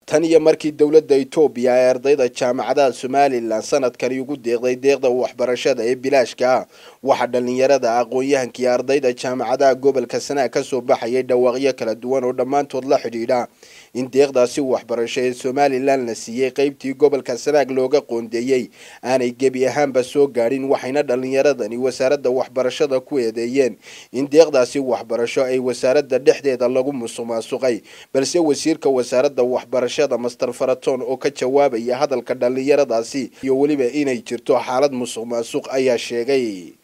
tan iyo markii dowladda etoobiya ee ardayda jaamacadaha somalilan sanadkani ugu deeqday deeqda waxbarashada ee bilaashka ah waxaa dhalinyarada aqoon-yahankii ardayda jaamacadaha gobolka sanaag kasoo baxayay dhawaaqyo kala duwan oo dhammaantood la xidhiidha in deeqdaasi waxbarasho ee somalilan la siiyey qeybtii gobolka sanaag looga qoondeeyey aanay gebi ahaanba soo gaadhin waxayna dhalinyaradani wasaaradda waxbarashada ku eedeeyeen in deeqdaasi waxbarasho ay wasaaradda dhexdeeda lagu musuqmaasuqay balse wasiirka wasaaradda waxbarashada master faraton oo ka jawaabaya hadalka dhalinyaradaasi iyo weliba inay jirto xaalad musuq maasuq ayaa sheegay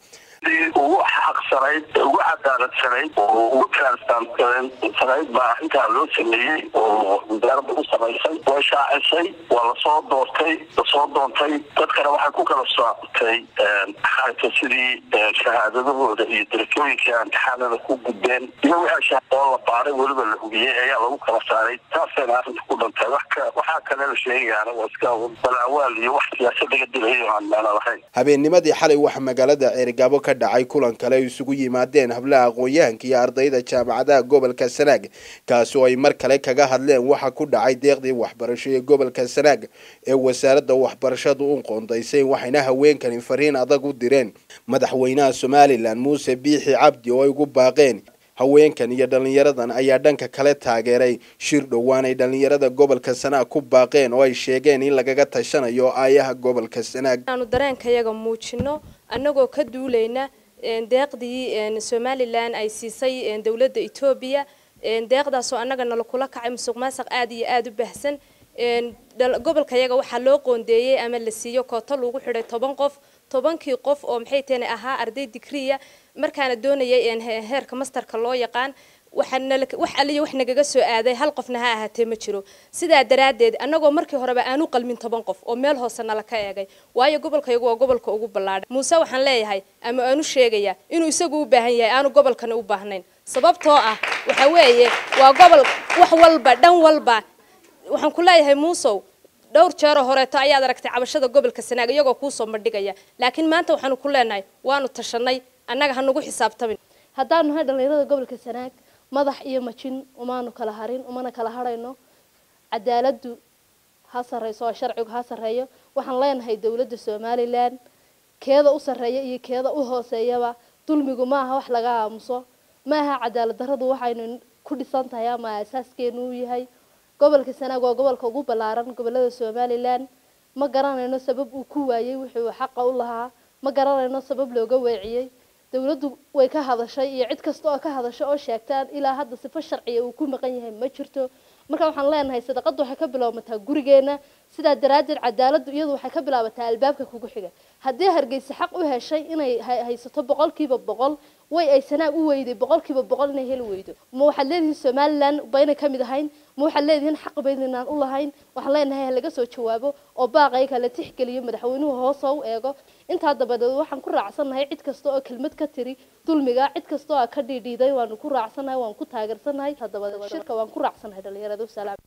ugu xaqsanayd ugu cadaaladsanayd oo ugu transparentsanayd baa arrintaa loo sameeyey oo wasaaradda u samaysay way shaacisay waa lasoo doortay lasoo doontay dadkana waxay ku kala sooctay xarta sidii shahaadadahooda iyo darajooyinkai imtixaanada ku gudbeen iyo wixii oo la baaray weliba la hugiyey ayaa lagu kala saaray taasayna arrinta ku dhantay waxaa kale la sheegayaana waa iska balaawaal iyo wax siyaasad laga dilayo aan meelo lahayn habeennimadii xalay waxaa magaalada ceerigaabo ka dhacay kulan kale ay isugu yimaadeen hablaha aqoon-yahanka iyo ardayda jaamacadaha gobolka sanaag kaasi oo ay mar kale kaga hadleen waxa ku dhacay deeqdii waxbarasho ee gobolka sanaag ee wasaaradda waxbarashadu u qoondaysay waxayna haweenkani fariin adag u direen madaxweynaha somalilan muuse biixi cabdi oo ay ugu baaqeen haweenkan iyo dhalinyaradan ayaa dhanka kale taageeray shir dhowaan ay dhalinyarada gobolka sanaag ku baaqeen oo ay sheegeen in lagaga tashanayo aayaha gobolka sanaag aanu dareenkayaga muujino annagoo ka duulayna deeqdii somalilan ay siisay dowladda etoobiya deeqdaasoo annaga nala kula kacay musuq maasuq aada iyo aada u baahsan gobolkayaga waxaa loo qoondeeyey ama la siiyo kooto lagu xidhay toban qof tobankii qof oo maxay tahna ahaa arday digriya markaana doonayay heerka masterka loo yaqaan wax aliya wax nagaga soo aaday hal qofna ha ahaatee ma jiro sidaa daraaddeed annagoo markii horeba aanu qalmin toban qof oo meel hoose nala ka eegay waayo gobolkayagu waa gobolka ugu ballaadhay muuse waxaan leeyahay ama aanu sheegayaa inuu isagu u baahan yahay aanu gobolkana u baahnayn sababtoo ah waxa weeye waa gobol wax walba dhan walba waxaan ku leeyahay muusow dhowr jeeroo horeeto ayaad aragtay cabashada gobolka sanaag iyagoo kuusoo bandhigaya laakiin maanta waxaanu ku leenahay waanu tashanay annaga hanugu xisaabtamin haddaanu nahay dhalinyarada gobolka sanaag madax iyo majin umaanu kala harin umana kala harayno cadaaladdu ha sarreyso oo sharcigu ha sarreeyo waxaan leenahay dowladda somalilan keeda u sarreeya iyo keeda u hooseeyaba dulmigu ma aha wax laga aamuso ma aha cadaalad darradu waxaynu ku dhisan tahay ama asaaskeenu u yahay gobolka sanaag waa gobolka ugu ballaaran gobolada somalilan ma garanayno sabab uu ku waayey wuxuu xaqa u lahaa ma garanayno sabab looga weeciyey dowladdu way ka hadashay iyo cid kasta oo ka hadasho oo sheegtaan ilaa hadda sifo sharciya uu ku maqan yahay ma jirto marka waxaan leenahay sadaqadu waxay ka bilowmataa gurigeena sidaa daraaddeed cadaaladdu iyadu waxay ka bilaabataa albaabka kugu xiga haddii hargeysa xaq u heshay inay haysato boqolkiiba boqol way ay sanaag u weyday boqolkiiba boqol inay heli weydo ma waxaad leedihiin somalilan baynay ka mid ahayn ma waxaad leedihiin xaq baynanaan u lahayn waxaan leenahay halaga soo jawaabo oo baaqay kala tixgeliyo madaxweynuhu hoosoo u eego intaa dabadeed waxaan ku raacsannahay cid kasta oo kelmad ka tiri dulmiga cid kasta oo ka dhiidhiiday waanu ku raacsannahay waan ku taageersannahay dabadeed shirka waan ku raacsannahay dhalinyarada wasalaam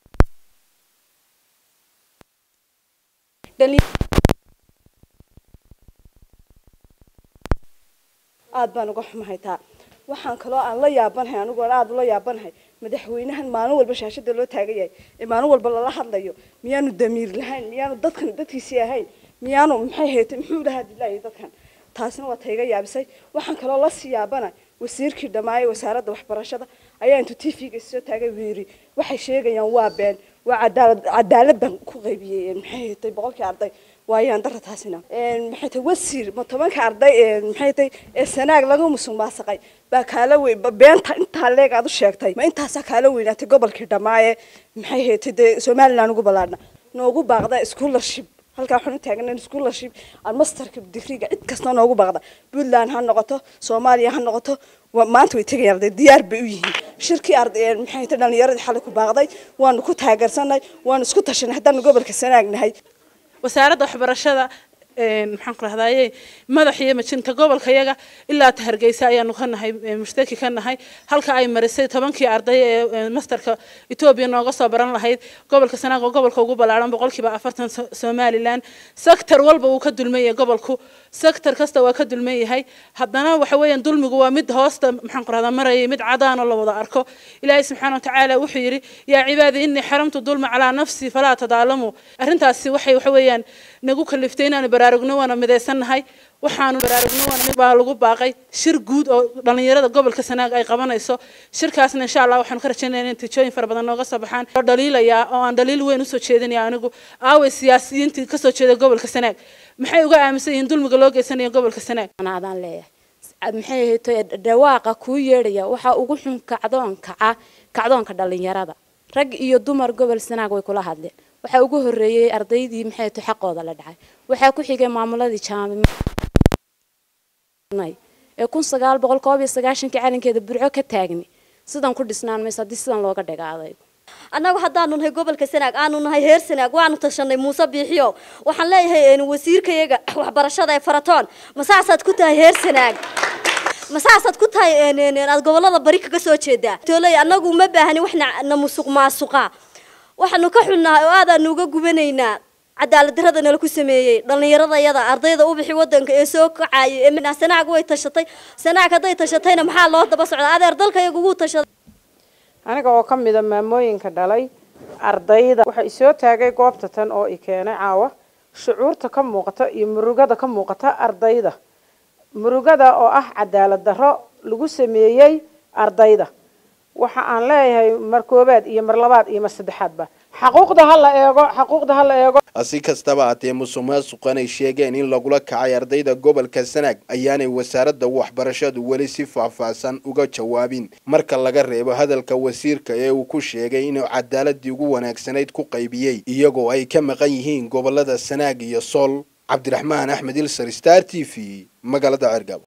aada baan uga xumahay taa waxaan kaloo aan la yaabanahay anigu aan aada ula yaabanahay madaxweynahan maalin walba shaashada loo taagan yahay ee maalin walba lala hadlayo miyaanu damiir lahayn miyaanu dadkan dadkiisii ahayn miyaanu maxay haytay muxuu lahaa dilaayo dadkan taasina waa tayga yaabisay waxaan kaloo la sii yaabana wasiirkii dhammaayay wasaaradda waxbarashada ayaa intuu t v-ga soo taagay buu yidhi waxay sheegayaan waa been waa cadaalad cadaalad baan ku qaybiyey maxay haytay boqolkii arday waayaan dara taasina maxay tahay wasiir ma tobanka arday maxay tahay ee sanaag laga musuq maasaqay baa kaala weyn beenta intaa leeg aad u sheegtay ma intaasaa kaala weynaatay gobolkii dhammaaye maxay haytay dee somaliland ugu ballaadhna noogu baaqda scholarship halkaa waxaan u taagnayn scholarship aan masterka digriga cid kasta noogu baaqda puntland ha noqoto soomaaliya ha noqoto maanta way tegayaan arday diyaar bay u yihiin shirkii arday maxay tahay dhalinyaradii xalay ku baaqday waanu ku taageersanay waanu isku tashanay haddaanu gobolka sanaag nahay wasaaradda waxbarashada maxaan ku rahdaye madax iyo majinta gobolka yaga ilaa ta hargeysa ayaanu ka nahay mushtaki ka nahay halka ay marisay tobankii arday ee masterka etoobiya nooga soo baran lahayd gobolka sanaag oo gobolka ugu ballaaran boqolkiiba afartan somalilan sector walba uu ka dulman yahay gobolku sector kasta waa ka dulman yahay haddana waxa weeyaan dulmigu waa mid hoosta maxaan ku rahdaa marayay mid cadaan oo la wada arko ilaahay subxaana watacaala wuxuu yidhi yaa cibaadi innii xaramtu dulma calaa nafsii falaa tadaalamuu arrintaasi waxay waxa weeyaan nagu kaliftay inaanu baraarugno waana midaysannahay waxaanu baraarugno waana baa lagu baaqay shir guud oo dhalinyarada gobolka sanaag ay qabanayso shirkaasna insha allah waxaanu ka rajaynaya in natiijooyin fara badan nooga soo baxaan oo dhaliilayaa oo aan dhaliil weyn usoo jeedinaya anigu aaway siyaasiyiintii kasoo jeeda gobolka sanaag maxay uga aaminsan yihiin dulmiga loo geysanayo gobolka sanaag adaan leeyahay maxay ahayto dhawaaqa kuu yeedhaya waxaa ugu xun kacdoon kaca kacdoonka dhalinyarada rag iyo dumar gobol sanaag way kula hadleen waxaa ugu horeeyey ardaydii maxay ahayto xaqooda la dhacay waxaa ku xigay maamuladii jaami ee kun sagaal boqol koob iyo sagaashankii calankeeda burco ka taagni sidan ku dhisnaan mayso haddii sidan looga dhagaaday annagu haddaanu nahay gobolka sanaag aanu nahay heer sanaag waanu tashanay muuse biixiyo waxaan leeyahay wasiirkayaga waxbarashada ee faratoon masaasaad ku tahay heer sanaag masaasaad ku tahay aad gobolada bari kaga soo jeedaa tooley annagu ma baahni wax na musuq maasuqa waxaanu ka xunnahay oo aadaanu uga gubanaynaa cadaalad darrada nala ku sameeyey dhallinyaradayada ardayda u bixi wadanka ee soo kacayay ee sanaag way tashatay sanaag hadday tashatayna maxaa loo daba socdaa adeer dalkayaga ugu tashaday aniga oo ka mida maamooyinka dhalay ardayda waxaa isoo taagay goobta tan oo i keenay caawa shucuurta ka muuqata iyo murugada ka muuqata ardayda murugada oo ah cadaalad darro lagu sameeyey ardayda waxa aan leeyahay mar koobaad iyo mar labaad iyo mar saddexaadba xaquuqda ha la eego xaquuqda ha la eego si kastaba haatee musuq maasuqan ay sheegeen in lagula kacay ardayda gobolka sanaag ayaanay wasaaradda waxbarashadu weli si faahfaahsan uga jawaabin marka laga reebo hadalka wasiirka ee uu ku sheegay inuu cadaaladii ugu wanaagsanayd ku qaybiyey iyagoo ay ka maqan yihiin gobolada sanaag iyo sool cabdiraxmaan axmed ilsar star t v magaalada cergabo